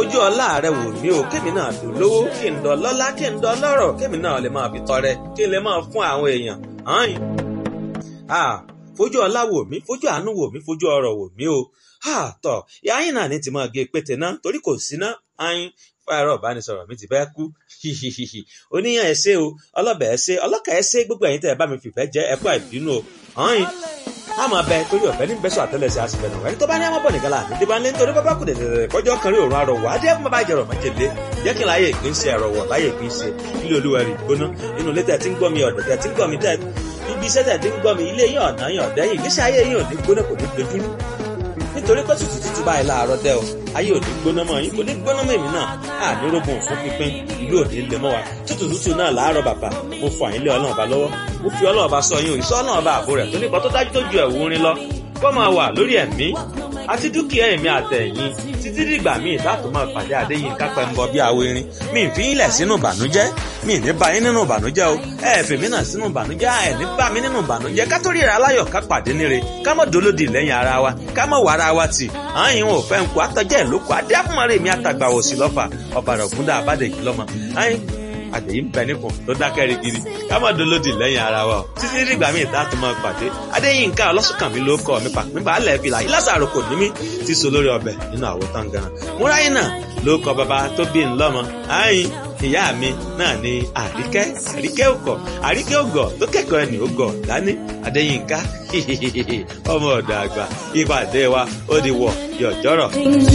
fojú ọlá rẹ wò mí o kémi náà tó lówó kí n dọ lọ́lá kí n dọ lọ́rọ̀ kémi náà lè máa fi tọrẹ kí n lè máa fún àwọn èèyàn hàn fojú ọlá wò mí fojú àánú wò mí fojú ọrọ̀ wò mí o tọ yáyìn náà ní ti máa gé pété náà torí kò sí ná ayin fáyọrọ ìbánisọ̀rọ̀ mi ti fẹ́ kú oníyàn ẹ ṣé o ọlọbẹ ẹ ṣé ọlọkà ẹ ṣé gbogbo ẹ̀yin tẹ́ ẹ bá mi fìfẹ́ jẹ ẹ kú àìbínú o ayin a máa bẹ torí ọ̀fẹ́ ní bẹ́sọ̀ àtẹ́lẹsẹ̀ àṣìfẹ́ náà ẹni tó bá ní àmọ́ bọ̀ nìkan láàánú tí bá ń lé nítorí bábá kù dẹ̀dẹ̀dẹ̀ kọjọ́ kan rí òórùn arọ̀wọ̀ adé ẹ̀kún bàbá ìjẹ̀rọ̀ májèlé jẹ́ kí n láyé ìpín ṣe ẹ̀rọ̀wọ̀ láyé ìpín ṣe ilé olúwa rí gbóná inú ilé tẹ̀ tí ń gbọ́ mi ọ̀dọ̀ tẹ̀ tí ń gbọ́ mi tẹ̀ ibi iṣẹ́ tẹ̀ tí ń gbọ́ mi ilé yín ọ̀nà yín ọ̀dẹ́ yìí ìgbésí ayé yín ò ní gbóná kò ní gbẹdúrú nítorí pé tútù tútù báyìí láàárọ̀ dẹ́ o ayé ò ní gbóná mọ́ yín kò ní gbóná mọ́ èmi náà àní rógun fún pínpín ìlú òní lè mọ́ wa tútù tútù náà láàárọ̀ bàbá mo fọ àyín lé ọlọ́run ọba lọ́wọ́ mo fi ọlọ́run ọba sọ yín òyìnbó ọlọ́run ọba àbò rẹ̀ tó nípa tó dájú tó ju ẹ̀wù orin lọ kó máa wà lórí ẹ̀mí àti dúkìá ẹ̀mí àtẹ̀yìn títí dìgbà míì láti máa pàdé àdéyìn kápẹ́ ń bọ bí awo irin mi ì fi ilẹ̀ sínú ìbànújẹ́ mi ì ní bá yín nínú ìbànújẹ́ o ẹ fi mí náà sínú ìbànújẹ́ ẹ ní bá mi nínú ìbànújẹ́ ká tó ríra aláyọ̀ ká pàdé níre ká mọ̀ dolódì lẹ́yìn ara wa ká mọ̀ wàrà wa tì àyìn ò fẹ́ ń kó àtọ́jẹ́ ìlókò adé àfúnmọ́rẹ́ mi àtàgbà òsì lọ́fà ọ̀bàrà ògúndà àbádẹ́jì lọ́mọ àyìn àjèyí ń bẹ nípò tó dákẹ́ rigidi ká má dolódì lẹ́yìn ara wa o títí dìgbà míì tá a tún máa pàdé adéyínká ọlọ́sùnkànmí ló kọ́ mi pàpín balẹ̀ fìlà ìlàsàrò kò ní mí ti so lórí ọbẹ̀ nínú àwo tán gan múráyé náà ló kọ bàbá tó bí ńlọ́mọ àyìn ìyá mi náà ni àríkẹ́ àríkẹ́ òkọ̀ àríkẹ́ ògọ̀ tó kẹ́kọ̀ọ́ ẹni ògọ̀ dání adéyínká ọmọ ọ̀dọ̀ àgbà ìpàdé wa ó di wọ̀ yọ̀jọ́rọ̀.